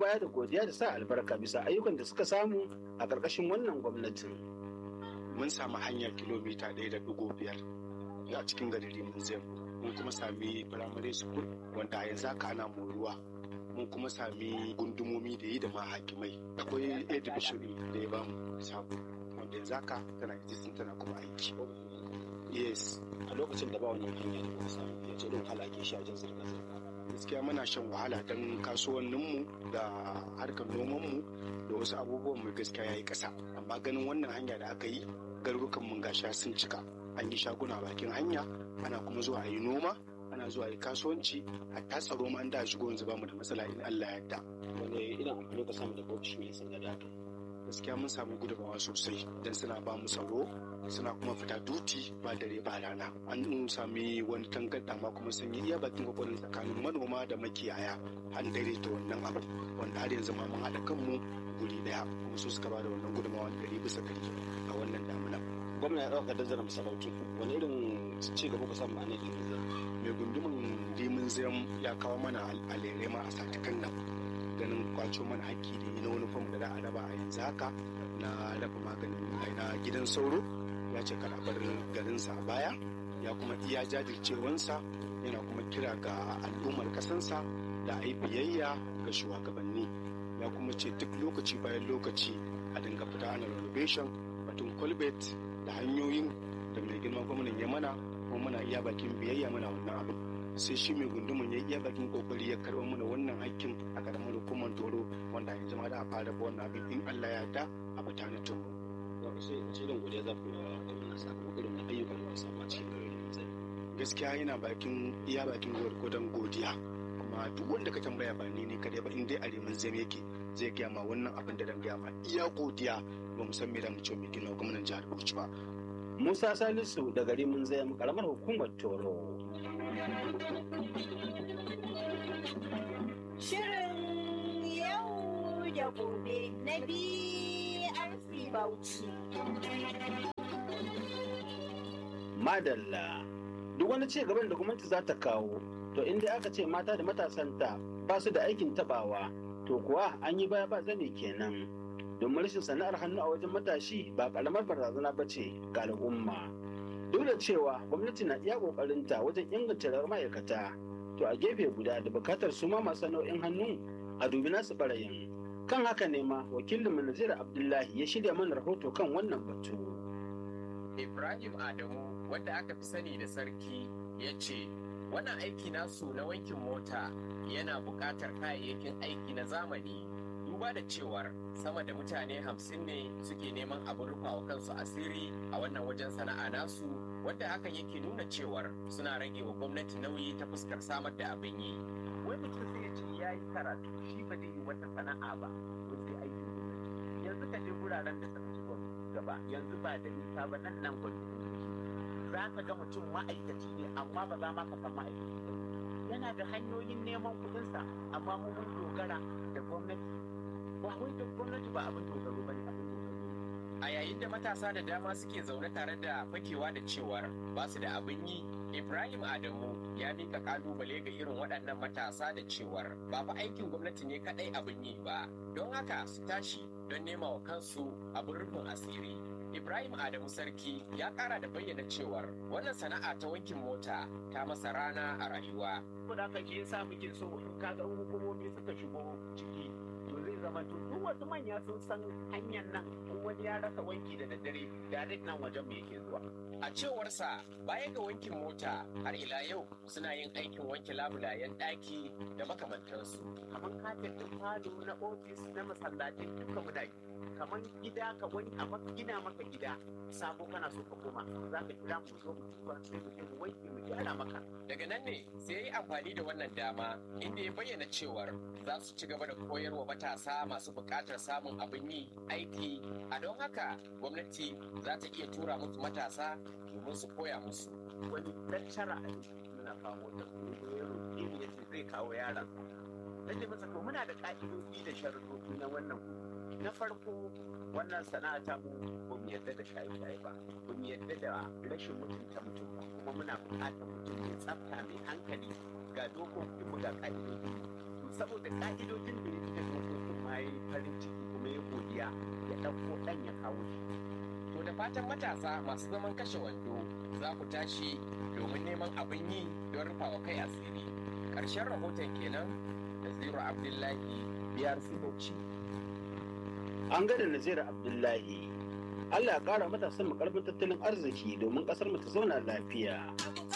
baya da godiya da sa albarka bisa ayyukan da suka samu a ƙarƙashin wannan gwamnatin. mun samu hanyar kilomita ɗaya da ɗigo biyar a cikin garin Rimin mun kuma sami primary school wanda a yanzu haka ana moruwa mun kuma sami gundumomi da yi da ma hakimai akwai a division da ya bamu sabo wanda yanzu haka tana existing tana kuma aiki yes A lokacin da ba wannan hanya da kuma samu ya ce don halake shi a wajen zirga-zirga. gaskiya muna shan wahala don kasuwanninmu da harkar nomanmu da wasu abubuwan mu gaskiya ya yi ƙasa amma ganin wannan hanya da aka yi garurukan mun gasha sun cika an yi shaguna bakin hanya ana kuma zuwa a yi noma ana zuwa a yi kasuwanci hatta tsaro ma an da shigo yanzu bamu da matsala in Allah ya yarda Wani irin amfani ka samu daga ofishin yan sanda da aka yi. gaskiya mun samu gudunmawa sosai don suna ba mu tsaro suna kuma fita duti ba dare ba rana an sami wani tangarda ma kuma sun yi iya bakin kokarin tsakanin manoma da makiyaya an daidaita wannan abu wanda har yanzu ma mun haɗa kanmu guri daya kuma su suka ba da wannan gudunmawa ɗari bisa ɗari a wannan damuna Gwamna ya ɗauka dazarar masarautu. Wani irin ci gaba ku samu a nan yanzu. mai gundumin limin zam ya kawo mana alere ma a satikan nan ganin kwaco mana haƙƙi da yi na wani fam da za a raba a yanzu haka na raba maganin ai, na gidan sauro ya ce kada bar garinsa a baya ya kuma iya jajircewansa yana kuma kira ga al'ummar kasansa da a yi biyayya ga shugabanni ya kuma ce duk lokaci bayan lokaci a dinga fita ana renovation batun colbert da hanyoyin da mai girma gwamnan ya mana kuma muna iya bakin biyayya mana wannan abin sai shi mai gundumin ya iya bakin kokari ya karɓar mana wannan hakkin a karamar hukumar toro wanda yanzu ma da a fara ba wannan abin in Allah ya yarda a mutanen toro Za ku sai wace irin godiya za ku yi wa gwamna sakamakon irin ayyukan da ku samu a cikin garin yanzu. gaskiya yana bakin iya bakin gwargwadon godiya kuma duk wanda ka tambaya ba ni ne kadai ba in dai a remin zai yake zai gaya ma wannan abin da dan gaya ma iya godiya ba mu san me da mu ce mai gina gwamnan jihar Bauchi ba Musa Salisu da gari mun zaya karamar hukumar Toro. Shirin yau da gobe na BRC Bauchi. Madalla. Duk wani ci gaban da gwamnati za ta kawo, to inda aka ce mata da matasanta ba su da aikin tabawa, to kuwa an yi baya ba zane kenan. Domin rashin sana'ar hannu a wajen matashi ba karamar barazana ba ce ga al'umma. Duk da cewa gwamnati na iya ƙoƙarinta wajen inganta rayuwar ma'aikata, to a gefe guda da bukatar su ma masu nau'in hannu a dubi nasu barayin. Kan haka ne ma wakilin Nazir Abdullahi ya shirya mana rahoto kan wannan batu. Ibrahim Adamu wanda aka fi sani da sarki ya ce wannan aiki nasu na wankin mota yana buƙatar kayayyakin aiki na zamani duba da cewar sama da mutane hamsin ne suke neman abin rufa wa kansu asiri a wannan wajen sana'a nasu wanda hakan yake nuna cewar suna rage wa gwamnati nauyi ta fuskar samar da abin yi wai mutum sai ya ce ya yi karatu shi ba zai yi wata sana'a ba ko sai aiki gwamnati yanzu ka je wuraren da suka ci gaba yanzu ba da nisa ba nan nan gwamnati za ka ga mutum ma'aikaci ne amma ba za ma ka san ma'aikaci ba yana da hanyoyin neman kuɗinsa amma mu mun dogara da gwamnati ba wai da gwamnati ba abin dogaro ba ne abin dogaro a yayin da matasa da dama suke zaune tare da fakewa da cewar ba su da abin yi ibrahim adamu ya mika kalubale ga irin waɗannan matasa da cewar ba fa aikin gwamnati ne kaɗai abin yi ba don haka su tashi don nema wa kansu abin rufin asiri Ibrahim Adamu Sarki ya kara da bayyana cewar wannan sana'a ta wankin mota ta masa rana a rayuwa. Saboda haka shi yasa muke so in kaga hukumomi suka shigo ciki to zai zama to duk wasu manya sun san hanyar nan in wani ya rasa wanki da daddare direct nan wajen mu yake zuwa. A cewarsa baya ga wankin mota har ila yau suna yin aikin wanke labulayen ɗaki da makamantansu. Kamar kafin ɗin falo na ofis na masallatai duka muna yi. kamar gida ka wani a maka gina maka gida sabo kana so ka koma za ka kira mu zo mu tuba sai mu je mu wanke mu gyara maka daga nan ne sai ya yi amfani da wannan dama inda ya bayyana cewar za su ci gaba da koyarwa matasa masu buƙatar samun abin yi aiki a don haka gwamnati za ta iya tura musu matasa domin su koya musu wani lecturer a muna kawo da ya ce zai kawo yaran Lalle masa to muna da ƙa'idodi da sharuɗoɗi na wannan na farko wannan sana'a ta mu ba mu yarda da shaye-shaye ba ba mu yarda da rashin mutunta mutum ba kuma muna buƙatar mutum mai tsafta mai hankali ga dokokin mu ga ƙa'idodi to saboda ƙa'idodin da ya da dokokin farin ciki kuma ya godiya ya ɗauko ɗan ya kawo shi to da fatan matasa masu zaman kashe wando za ku tashi domin neman abin yi don rufawa kai asiri ƙarshen rahoton kenan da zero abdullahi biyar bauchi an gada nazira abdullahi allah ya kara matasan mu karfin tattalin arziki domin kasar mu ta zauna lafiya